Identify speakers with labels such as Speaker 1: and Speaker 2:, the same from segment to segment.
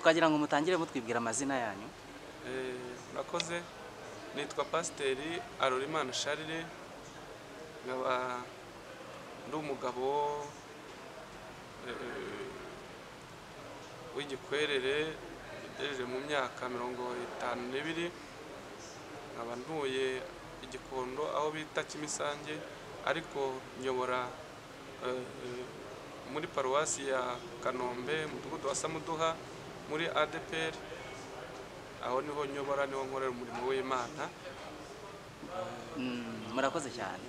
Speaker 1: wagira ngo mutangire mutwibwira amazina yanyu
Speaker 2: Eh, murakoze nitwa pasiteri arorimana sharire nkaba ndi umugabo eh, w'igikwerere ugejeje mu myaka mirongo itanu n'ibiri nkaba ntuye igikondo aho bita kimisange ariko nyobora eh, eh, muri paruwasi ya kanombe umudugudu wa samuduha muri adeperi aho niho nyobora niho nkorera umurimo w'imana
Speaker 1: Mm, murakoze cyane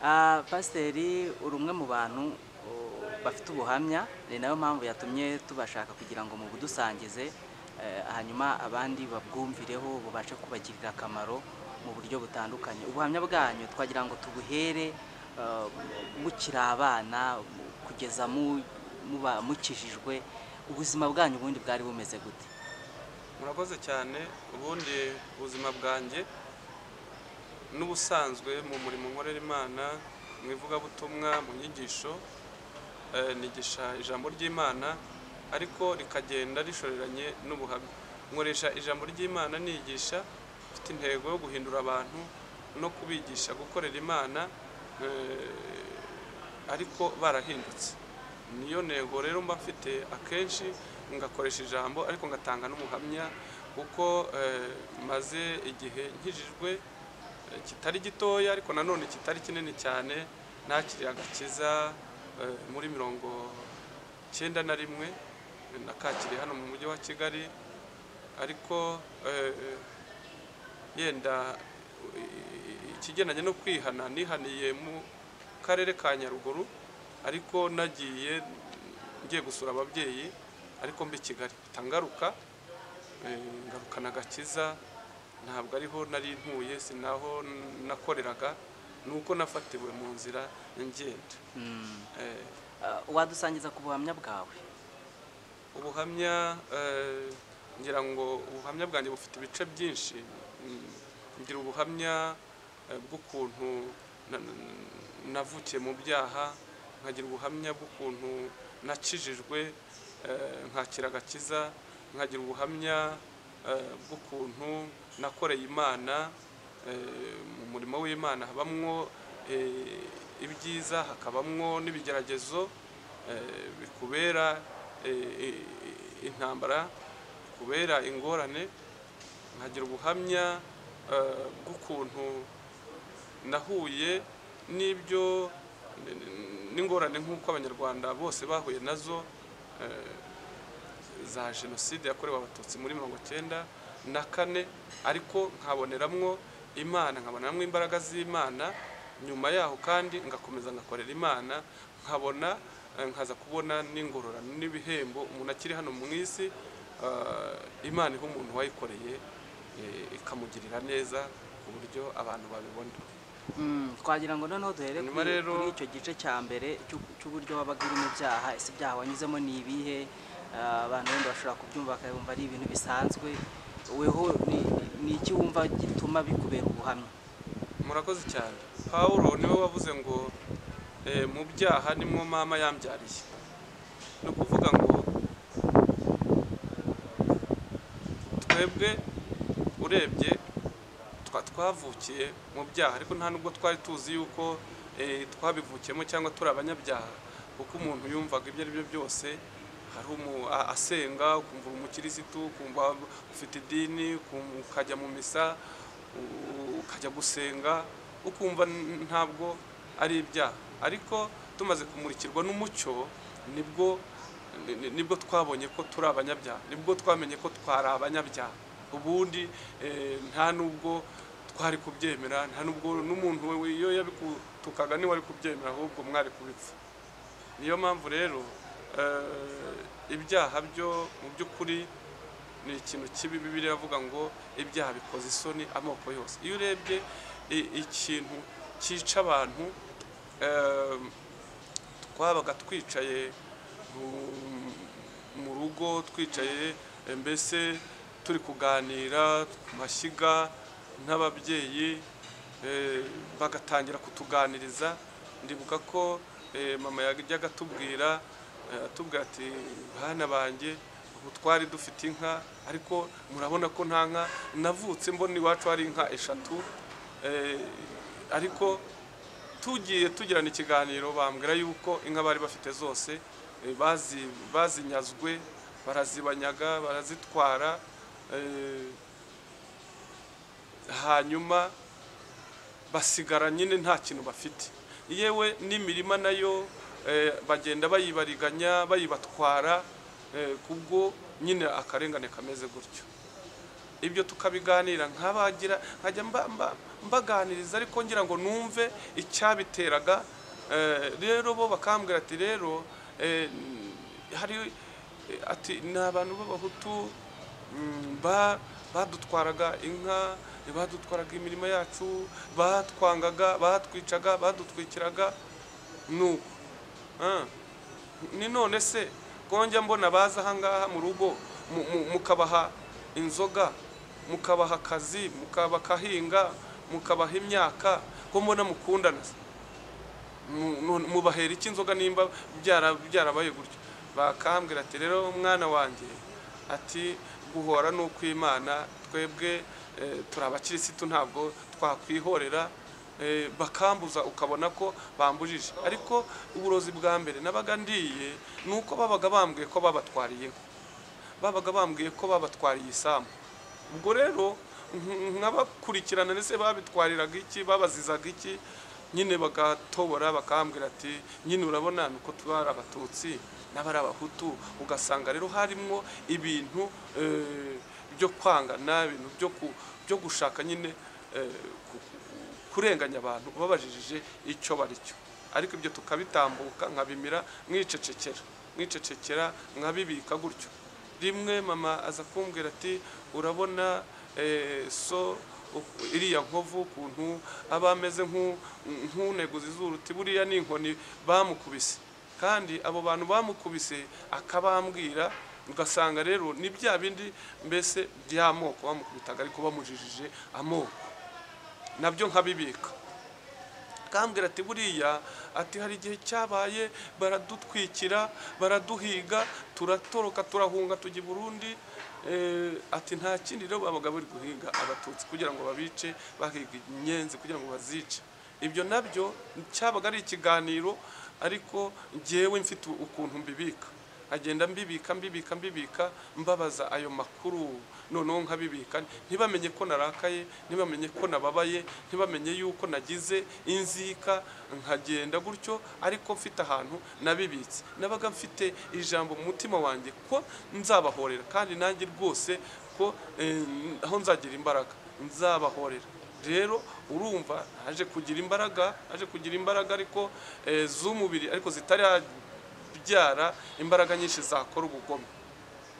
Speaker 1: Ah, pasiteri uri umwe mu bantu oh, bafite ubuhamya ni nayo mpamvu yatumye tubashaka kugira ngo mubudusangize eh, hanyuma abandi babwumvireho bubashe kubagirira akamaro mu buryo butandukanye ubuhamya bwanyu twagira ngo tubuhere eh, mukiri abana mu- kugeza mu- muba mukijijwe ubuzima bwanyu ubundi bwari bumeze gute
Speaker 2: murakoze cyane ubundi ubuzima bwanjye n'ubusanzwe mu murimo nkorera imana mu ivugabutumwa mu nyigisho eh, nigisha ijambo ry'imana ariko rikagenda rishoreranye n'ubuhamya nkoresha ijambo ry'imana nigisha mfite intego yo guhindura abantu no kubigisha gukorera imana eh, ariko barahindutse niyo ntego rero mba mfite akenshi ngakoresha ijambo ariko ngatanga n'umuhamya kuko eh, maze igihe nkijijwe eh, kitari gitoya ariko nanone kitari kinini cyane nakiriye agakiza eh, muri mirongo cyenda na rimwe eh, nakakiriye hano mu mujyi wa kigali ariko eh, eh, yenda eh, ikigendanye no kwihana nihaniye mu karere ka nyaruguru ariko nagiye ngiye gusura ababyeyi ariko mbi kigali mpita ngaruka eh, ngarukana agakiza ntabwo ariho nari ntuye si naho nakoreraga ni uko nafatiwe mu nzira ngenda
Speaker 1: Mm.
Speaker 2: Eh,
Speaker 1: Ah, wadusangiza ku buhamya bwawe
Speaker 2: ubuhamya eh, ngira ngo ubuhamya bwanjye bufite ibice byinshi Mm, ngira ubuhamya eh, bw'ukuntu na- na- navukiye mu byaha nkagira ubuhamya bw'ukuntu nakijijwe eh, nkakira agakiza nkagira ubuhamya eh, bw'ukuntu nakoreye imana eh, mu murimo w'imana habamwo eh, ibyiza hakabamwo n'ibigeragezo eh, bikubera eh, eh, intambara bikubera ingorane nkagira ubuhamya eh, bw'ukuntu nahuye n'ibyo n- n- n'ingorane nk'uko abanyarwanda bose bahuye nazo eh, za jenoside yakorewe abatutsi muri mirongo cyenda na kane ariko nkaboneramwo imana nkaboneramo imbaraga z'imana nyuma yaho kandi ngakomeza ngakorera imana nkabona eh, nkaza kubona n'ingororano n'ibihembo umuntu akiri hano mu isi eh, imana iha umuntu wayikoreye eh, ikamugirira neza ku buryo abantu babibona
Speaker 1: Mm, twagira ngo noneho duhere
Speaker 2: Hanyuma
Speaker 1: kuri
Speaker 2: rero-
Speaker 1: kuri icyo gice cya mbere cy'u- cy'uburyo wabaga urimo ibyaha ese ibyaha wanyuzemo ni ibihe Ah, abantu wenda bashobora kubyumva bakabumva ari ibintu bisanzwe weho ni- ni iki wumva gituma bikubera ubuhamya
Speaker 2: murakoze cyane pawulo niwe wavuze ngo eh, mu byaha nimwo mama yambyariye ni ukuvuga ngo twebwe urebye twa twavukiye mu byaha ariko nta nubwo twari tuzi yuko eh, twabivukiyemo cyangwa turi abanyabyaha kuko umuntu yumvaga ibyo ari byo byose hari umu a- asenga ukumva uri umukirisitu ukumva ufite idini ukum- ukajya mu misa u- ukajya gusenga ukumva n- ntabwo ari ibyaha ariko tumaze kumurikirwa n'umucyo nibwo ni- ni- nibwo twabonye ko turi abanyabyaha nibwo twamenye ko twari abanyabyaha ubundi eh, nta nubwo twari kubyemera nta nubwo n'umuntu we- iyo yabikutukaga niwe ari kubyemera ahubwo mwari kubipfa niyo mpamvu rero eh, ibyaha byo mu by'ukuri ni ikintu kibi bibiri iravuga ngo ibyaha bikoze isoni amoko yose iyo urebye i- ikintu cyica abantu eh, twabaga twicaye mu- mu rugo twicaye eh, mbese turi kuganira ku mashyiga n'ababyeyi eh, bagatangira kutuganiriza ndibuka ko eh, mama yajyaga atubwira eh, atubwira ati bana banjye ubu twari dufite inka ariko murabona ko nta nka navutse mbona iwacu hari inka eshatu eh, ariko tugiye tugirana ikiganiro bambwira yuko inka bari bafite zose eh, bazi bazinyazwe barazibanyaga barazitwara eh, hanyuma basigara nyine nta kintu bafite yewe n'imirima nayo eh, bagenda bayibariganya bayibatwara eh, kubwo nyine akarengane kameze gutyo ibyo tukabiganira nkabagira nkajya mba- mba- mbaganiriza ariko ngira ngo numve icyabiteraga eh, rero bo bakambwira ati rero eh, hari eh, ati ni abantu b'abahutu mm, ba- badutwaraga inka badutwaraga imirima yacu batwangaga batwicaga badutwikiraga nuko Ah. ni none se konjya mbona baza ahangaha mu rugo mu- mu- mukabaha inzoga mukabaha akazi mukabakahinga mukabaha imyaka ko mbona mukundana se? Mu- none mubahera iki inzoga nimba byara- byarabaye gutyo bakambwira ati rero umwana wanjye ati guhora ni ukw'imana twebwe eh, turi abakirisitu ntabwo twakwihorera eh, bakambuza ukabona ko bambujije ariko uburozi bwa mbere nabaga ndiye ni uko babaga bambwiye ko babatwariyeho babaga bambwiye ko babatwariye isambu ubwo rero nk- nkabakurikirana ndetse babitwariraga iki babazizaga iki nyine bagatobora bakambwira ati nyine urabona ni uko tuba ari abatutsi n'abari abahutu ugasanga rero harimo ibintu eh, byo kwangana ibintu byo ku- byo gushaka nyine eh, ku- kurenganya abantu babajijije icyo bari cyo ariko ibyo tukabitambuka nkabimira mwicecekera mwicecekera nkabibika gutyo rimwe mama aza kumbwira ati urabona eh, so u- iriya nkovu ukuntu aba ameze nk'u- nk'uneguza izuru uti buriya ni inkoni bamukubise kandi abo bantu bamukubise akabambwira ugasanga rero ni bya bindi mbese by'amoko bamukubitaga ariko bamujijije amoko nabyo nkabibika kambwira ati buriya ati hari igihe cyabaye baradutwikira baraduhiga turatoroka turahunga tujya i burundi Eh, ati nta kindi rero babaga bari guhiga abatutsi kugira ngo babice bahiga inyenzi kugira ngo bazice ibyo nabyo cyabaga ari ikiganiro ariko njyewe mfite ukuntu mbibika agenda mbibika mbibika mbibika mbabaza ayo makuru noneho nkabibika ntibamenye ko narakaye ntibamenye ko nababaye ntibamenye yuko nagize inzika nkagenda gutyo ariko mfite ahantu nabibitse nabaga mfite ijambo mu mutima wanjye ko nzabahorera kandi nanjye rwose ko eh, aho nzagira imbaraga nzabahorera rero urumva naje kugira imbaraga naje kugira imbaraga ariko eh, z'umubiri ariko zitari byara imbaraga nyinshi zakora ubugome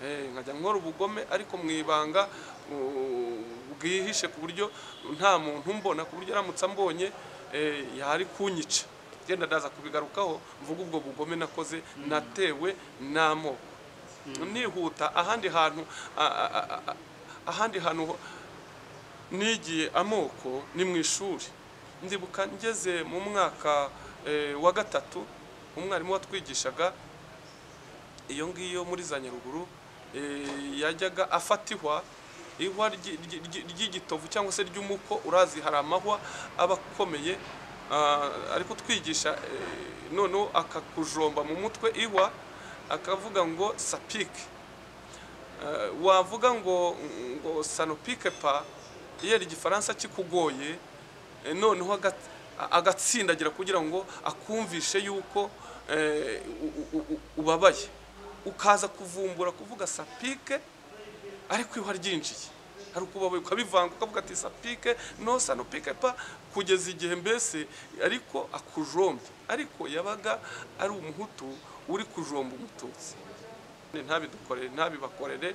Speaker 2: Eh, nkajya nkora ubugome ariko mu ibanga u- bwihishe ku buryo nta muntu mbona ku buryo aramutse ambonye eh, yari kunyica genda ndaza kubigarukaho mvuga ubwo bugome nakoze natewe n'amoko nihuta ahandi hantu a- a- a- a- ahandi hantu ho- nigiye amoko ni mu ishuri ndibuka ngeze mu mwaka eh, wa gatatu umwarimu watwigishaga iyo ngiyo muri za nyaruguru eh, yajyaga afata ihwa ihwa ryi- ryi- ryi- ry'igitovu cyangwa se ry'umuko urazi hari amahwa aba akomeye ah, ari kutwigisha eh, noneho akakujomba mu mutwe ihwa akavuga ngo sapike Eh, wavuga ngo ngo sanopike pa iyo igifaransa kikugoye eh, noneho aga- a- agatsindagira kugira ngo akumvishe yuko eh, u- u- u- ubabaye ukaza kuvumbura kuvuga sapike ariko iyo ryinjiye hari ukubabaye ukabivanga ukavuga ati sapike no sanopike pa kugeza igihe mbese ariko akujombye ariko yabaga ari umuhutu uri kujomba umututsi ntabidukorere ntabibakorere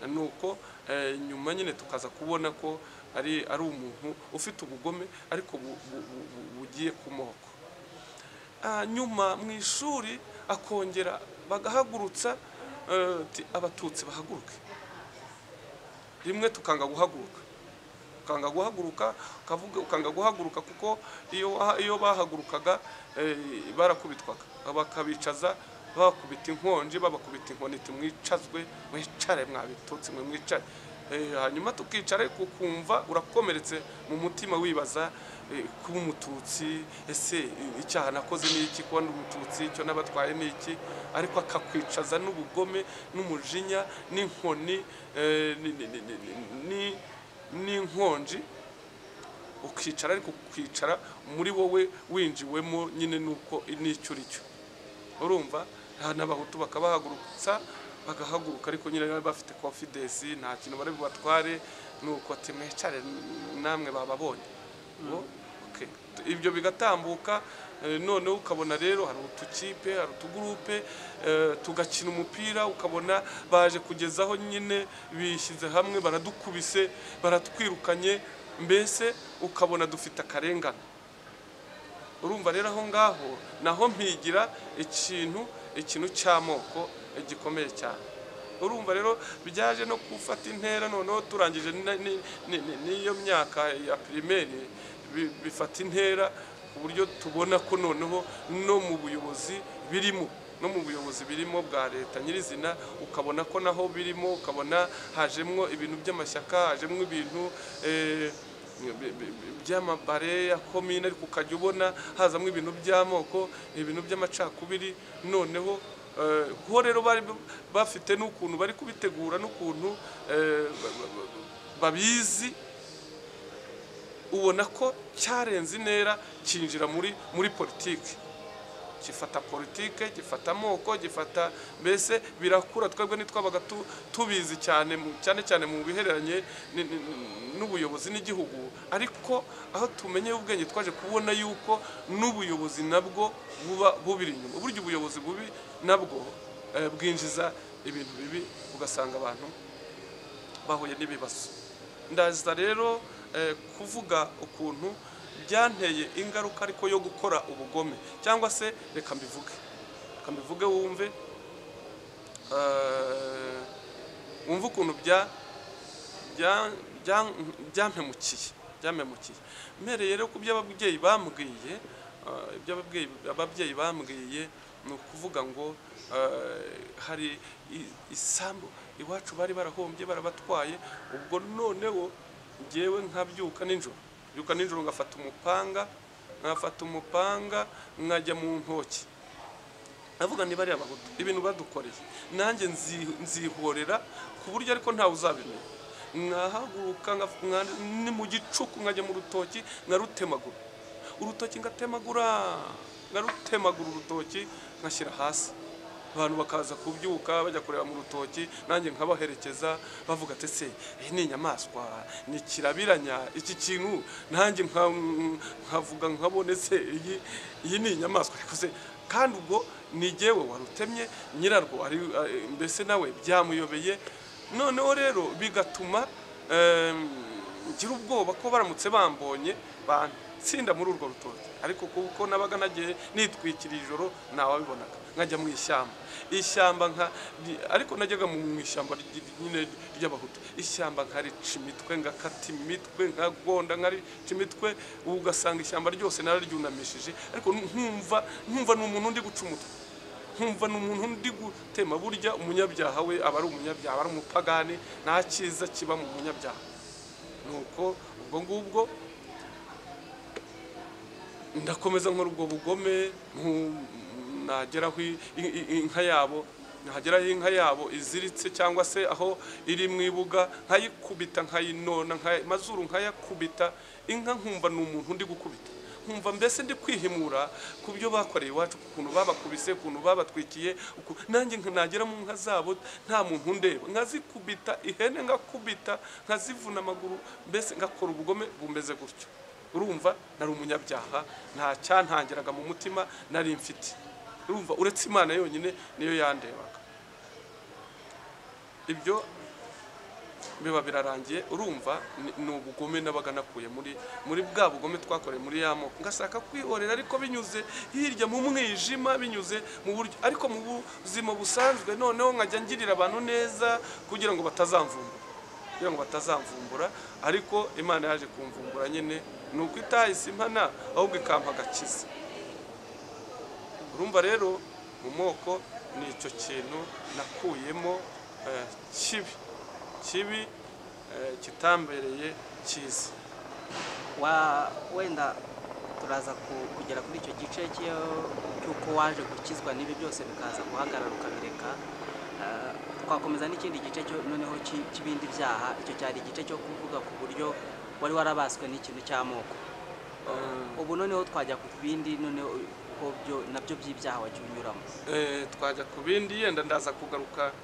Speaker 2: nuko eh, nyuma nyine tukaza kubona ko ari ari umuntu ufite ubugome ariko bu- bu- bu- bu- bugiye ku moko Ah, nyuma mu ishuri akongera bagahagurutsa eh, ati abatutsi bahaguruke rimwe tukanga guhaguruka ukanga guhaguruka ukavuga ukanga guhaguruka kuko iyo waha- iyo bahagurukaga eh, barakubitwaga bakabicaza babakubita inkonji babakubita inkoniti mwicazwe mwicare mwabitutsi mwe mwicare Eh, hanyuma tukicara ariko ukumva urakomeretse mu mutima wibaza eh, kuba umututsi ese eh, icyaha nakoze ni iki kuba ndi umututsi icyo n'abatwaye ni iki ariko akakwicaza n'ubugome n'umujinya n'inkoni eh, ni- ni- ni- ni- ni- n'inkonji ukicara ariko ukicara muri wowe winjiwemo nyine nuko n'icyo uri cyo urumva aha n'abahutu bakabahagurutsa bagahaguruka ariko nyine bari bafite confidence nta kintu bari bubatware nuko ati mwicare namwe bababonye Ngo, okay. ibyo bigatambuka eh, noneho ukabona rero hari utukipe hari utugurupe eh, tugakina umupira ukabona baje kugezaho nyine bishyize hamwe baradukubise baratwirukanye mbese ukabona dufite akarengane urumva rero aho ngaho naho mpigira ikintu ikintu cy'amoko gikomeye cyane urumva rero byaje no gufata intera noneho turangije ni- ni- ni- ni- n'iyo myaka ya pirimeri bi- bifata intera ku buryo tubona ko noneho no mu buyobozi birimo no mu buyobozi birimo bwa leta nyirizina ukabona ko naho birimo ukabona hajemwo ibintu by'amashyaka hajemwo ibintu eh, by'amabare ya komine ariko ukajya ubona hazamo ibintu by'amoko ibintu by'amacakubiri noneho eh, ho rero bari bafite n'ukuntu bari kubitegura n'ukuntu eh, ba- ba- ba- babizi ubona ko cyarenze intera cyinjira muri muri politiki gifata politike gifata amoko gifata mbese birakura twebwe ntitwabaga tu- tubizi cyane mu- cyane cyane mu bihereranye ni- ni- ni- n'ubuyobozi n'igihugu ariko aho tumenyeye ubwenge twaje kubona yuko n'ubuyobozi nabwo buba bubiri inyuma burya ubuyobozi bubi nabwo eh, bwinjiza ibintu bibi ugasanga abantu bahuye n'ibibazo ndaza rero eh, kuvuga ukuntu byanteye ingaruka ariko yo gukora ubugome cyangwa se reka mbivuge reka mbivuge wumve eh, wumve ukuntu bya bya- bya- byampemukiye byampemukiye mpereye rero ku byo ababyeyi bambwiye eh, ibyo ababyeyi ababyeyi bambwiye ni ukuvuga ngo eh, hari i- isambu iwacu bari barahombye barabatwaye ubwo noneho ngewe nkabyuka nijoro byuka nijoro ngafata umupanga nkafata umupanga nkajya mu ntoki ndavuga niba ari abahutu ibintu badukoreye nanjye nzi- nzihorera ku buryo ariko ntawe uzabimenya mwahaguruka ni mu gicuku nkajya mu rutoki nkarutemagura urutoki ngatemagura nkarutemagura urutoki nkashyira hasi abantu bakaza kubyuka bajya kureba mu rutoki nanjye nkabaherekeza bavuga ati ese iyi ni inyamaswa ni kirabiranya iki kintu nanjye nka- nkavuga nkabonetse iyi iyi ni inyamaswa ariko se kandi ubwo ni jyewe warutemye nyirarwo ari eh, mbese nawe byamuyobeye noneho rero bigatuma em, ngira ubwoba ko baramutse bambonye bantsinda muri urwo rutoki ariko kuko nabaga nagiye nitwikira ijoro ntawabibonaga nkajya mu ishyamba ishyamba nka li- ariko najyaga mu mu ishyamba ry- ry- nyine ry'abahutu ishyamba nkarica imitwe ngakata imitwe nkagonda nkarica imitwe ugasanga ishyamba ryose nararyunamishije ariko nkumva nkumva ni umuntu undi guca umutwe nkumva ni umuntu ndi gutema burya umunyabyaha we aba ari umunyabyaha aba ari umupagani nta cyiza kiba mu munyabyaha nuko ubwo ngubwo ndakomeza nkora ubwo bugome nku- nageraho i- i- i- inka yabo nageraho inka yabo iziritse cyangwa se aho iri mu ibuga nkayikubita nkayinona nkaya- amazuru nkayakubita inka nkumva ni umuntu ndi gukubita nkumva mbese ndi kwihimura ku byo bakoreye iwacu ukuntu babakubise ukuntu babatwikiye uku- nanjye nka- nagera mu nka zabo nta muntu undeba nkazikubita ihene ngakubita nkazivuna amaguru mbese ngakora ubugome bumeze gutyo urumva nari umunyabyaha nta cyantangiraga mu mutima nari mfite urumva uretse imana yonyine niyo yandebaga ibyo biba birarangiye urumva ni- ni ubugome nabaga nakuye muri muri bwa bugome twakoreye muri ya moko ngashaka kwihorera ariko binyuze hirya mu mwijima binyuze mu buryo ariko mu buzima busanzwe noneho nkajya ngirira abantu neza kugira ngo batazamvumbura kugira ngo batazamvumbura ariko imana yaje kumvumbura nyine ni uko itahise impana ahubwo ikampa agakiza urumva rero mu moko ni icyo kintu nakuyemo eh, kibi kibi eh, kitambereye cyiza
Speaker 1: Wa- wenda turaza ku- kugera kuri icyo gice cy'iyo- cy'uko waje gukizwa n'ibi byose bikaza guhagarara ukabireka Eh, twakomeza n'ikindi gice cyo- noneho cy'i- cy'ibindi byaha icyo cyari igice cyo kuvuga ku buryo wari warabaswe n'ikintu cy'amoko
Speaker 2: Eh,
Speaker 1: ubu noneho twajya ku bindi noneho uko byo nabyo by'ibyaha wagiye unyuramo
Speaker 2: Eh, twajya ku bindi yenda ndaza kugaruka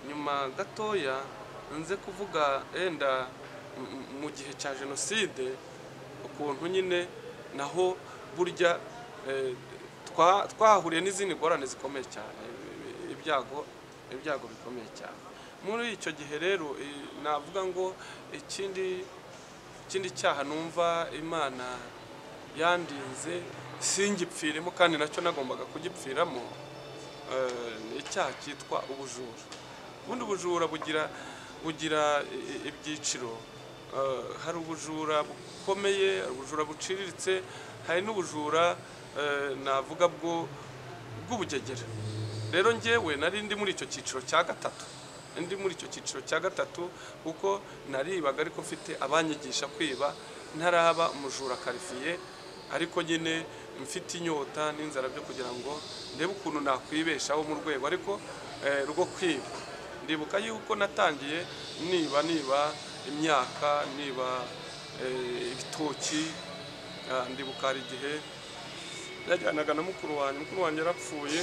Speaker 2: nyuma gatoya nze kuvuga yenda m- m- mu gihe cya jenoside ukuntu nyine naho burya eh, twa- twahahuriye n'izindi ngorane zikomeye cyane i- i- ibyago ibyago bikomeye cyane muri icyo gihe rero eh, navuga ngo ikindi ikindi cyaha numva imana yandinze singipfiremo kandi nacyo nagombaga kugipfiramo eh, ni icyaha cyitwa ubujura ubundi ubujura bugira bugira i- i- ibyiciro Eh, hari ubujura bukomeye hari ubujura buciriritse hari n'ubujura eh, navuga bwo bw'ubugegera rero njyewe nari ndi muri icyo cyiciro cya gatatu ndi muri icyo cyiciro cya gatatu kuko naribaga ariko mfite abanyigisha kwiba ntaraba umujura karifiye ariko nyine mfite inyota n'inzara byo kugira ngo ndebe ukuntu nakwibeshaho mu rwego ariko eh, rwo kwiba ndibuka yuko natangiye niba niba imyaka niba eh, ibitoki ah, ndibuka hari igihe yajyanaga na mukuru wanjye mukuru wanjye yarapfuye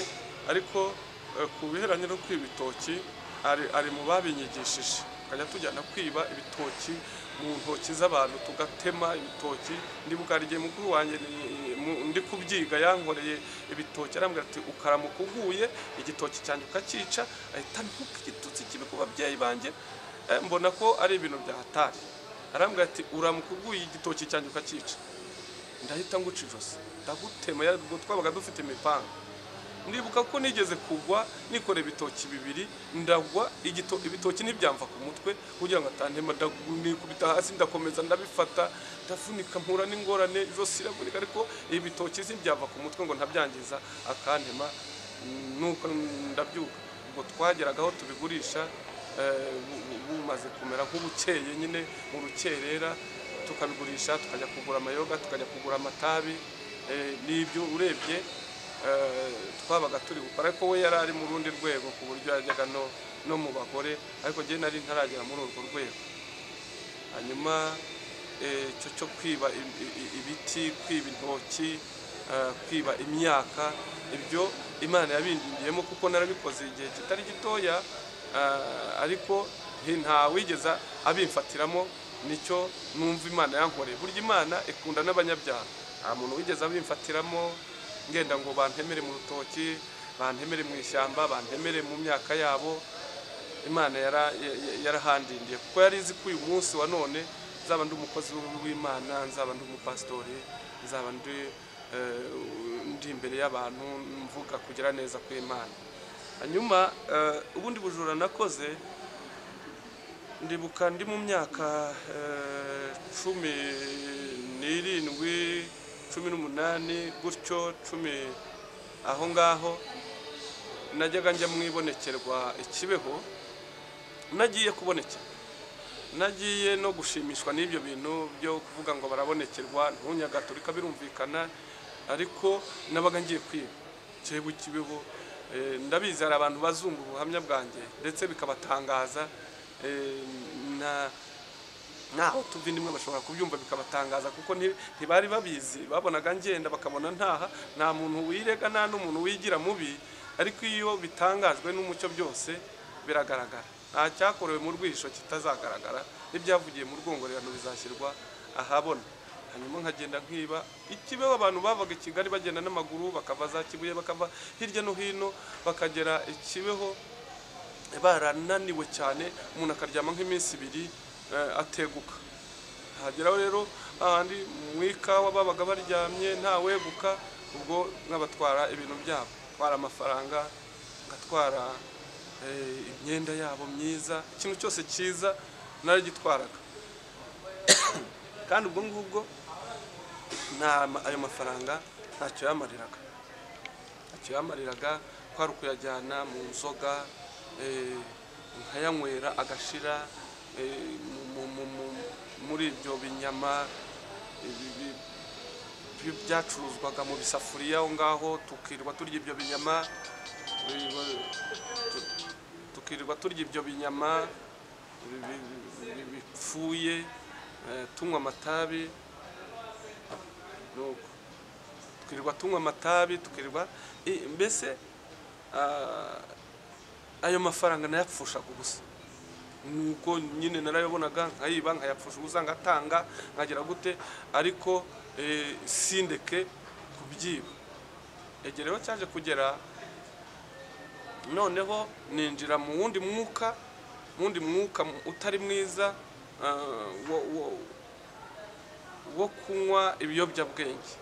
Speaker 2: ariko eh, ku biheranye no kwiba ibitoki ari, ari mu babinyigishije akajya tujyana kwiba ibitoki mu ntoki z'abantu tugatema ibitoki ndibuka hari igihe mukuru wanjye ni- mu- ndi kubyiga yankoreye ibitoki arambwira ati ukaramuka uguye igitoki cyanjye ukacyica ahita ntuka igitutsi kibi ku babyeyi banjye Eh, mbona ko ari ibintu byahatari arambwira ati uramuka uguye igitoki cyanjye ukacyica ndahita nguca ijosi ndagutema ya- ubwo twabaga dufite imipanga ndibuka ko nigeze kugwa nikora ibitoki bibiri ndagwa igito- ibitoki ntibyamva ku mutwe kugira ngo atantema ndagu- nikubita hasi ndakomeza ndabifata ndavunika mpura n'ingorane ijosi riravunika ariko ibitoki ntibyava ku mutwe ngo ntabyangiza akantema nuko ndabyuka ubwo twageraga aho tubigurisha eh, bu- bu- bumaze kumera nk'ubukeye nyine mu rukerera tukabigurisha tukajya kugura amayoga tukajya kugura amatabi eh, n'ibyo urebye eh, twabaga turi gukora ariko we yari ari mu rundi rwego ku buryo yajyaga no, no mu bagore ariko njye nari ntaragera muri urwo rwego hanyuma eh, icyo cyo kwiba i- i- i- ibiti kwiba intoki eh, kwiba imyaka ibyo imana yabindindiyemo kuko narabikoze igihe kitari gitoya eh, ariko nti- ntawigeze abimfatiramo nicyo numva imana yankoreye burya imana ikunda n'abanyabyaha nta muntu wigeze abimfatiramo ngenda ngo bantemere mu rutoki bantemere mu ishyamba bantemere mu myaka yabo imana yara- ya- ya- yarahandindiye kuko yari izi ko uyu munsi wa none nzaba ndi umukozi w'imana nzaba ndi umupasitori nzaba ndi eh, ndi imbere y'abantu mvuga kugira neza kw'imana hanyuma eh, ubundi bujura nakoze ndibuka ndi mu myaka eh, cumi n'irindwi cumi n'umunani gutyo cumi aho ngaho najyaga njya mwibonekerwa ikibeho nagiye kubonekera nagiye no gushimishwa n'ibyo bintu byo kuvuga ngo barabonekerwa ntunyagatulika birumvikana ariko nabaga ngiye kwiba cyebwe kibeho Eh, ndabizi hari abantu bazumva ubuhamya bwanjye ndetse bikabatangaza Eh, na naho tuva indimwe bashobora kubyumva bikabatangaza kuko nti- ntibari babizi babonaga ngenda bakabona ntaha nta muntu wirega nta n'umuntu wigira mubi ariko iyo bitangajwe n'umucyo byose biragaragara nta cyakorewe mu rwisho kitazagaragara n'ibyavugiye mu rwongorerano bizashyirwa ahabona hanyuma nkagenda nkiba ikibeho abantu bavaga i kigali bagenda n'amaguru bakava za kibuye bakava hirya no hino bakagera ikibeho barananiwe cyane umuntu akaryama nk'iminsi ibiri eh, ateguka hageraho rero ahandi mu ikawa babaga baryamye ntaweguka ubwo nkabatwara ibintu byabo twara amafaranga ngatwara eh, imyenda yabo myiza ikintu cyose cyiza naragitwaraga kandi ubwo ngubwo nta ma- ayo mafaranga ntacyo yamariraga ntacyo yamariraga kwari ukuyajyana mu nzoga eh, nkayanywera agashira eh, mu- mu- mu- muri ibyo binyama ibi- bi- bi- byacuruzwaga mu bisafuriya aho ngaho tukirirwa turya ibyo binyama eh, ba- tu- tukirirwa turya ibyo binyama bi- bi- bi- bi- bipfuye eh, tunywa amatabi nuko tukirirwa tunywa amatabi tukirirwa i- mbese ah, ayo mafaranga nayapfushaga ubusa nuko nyine narayabonaga nkayiba nkayapfusha ubusa ngatanga nkagira gute ariko eh, sindeke kubyiba egereho cyaje kugera noneho ninjira mu wundi mwuka mu wundi mwuka utari mwiza ah, wo- wo- wo kunywa ibiyobyabwenge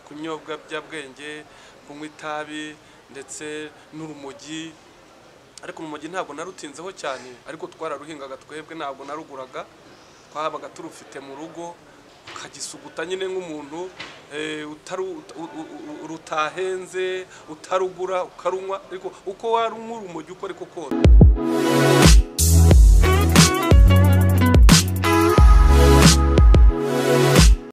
Speaker 2: kunyobwa byabwenge kunywa itabi ndetse n'urumogi ariko urumogi ntabwo narutinzeho cyane ariko twararuhingaga twebwe ntabwo naruguraga twabaga turufite mu rugo ukagisuguta nyine nk'umuntu eh, utaru- ut- u- u- u- rutahenze utarugura ukarunywa ariko uko warunywa urumogi uko ariko kose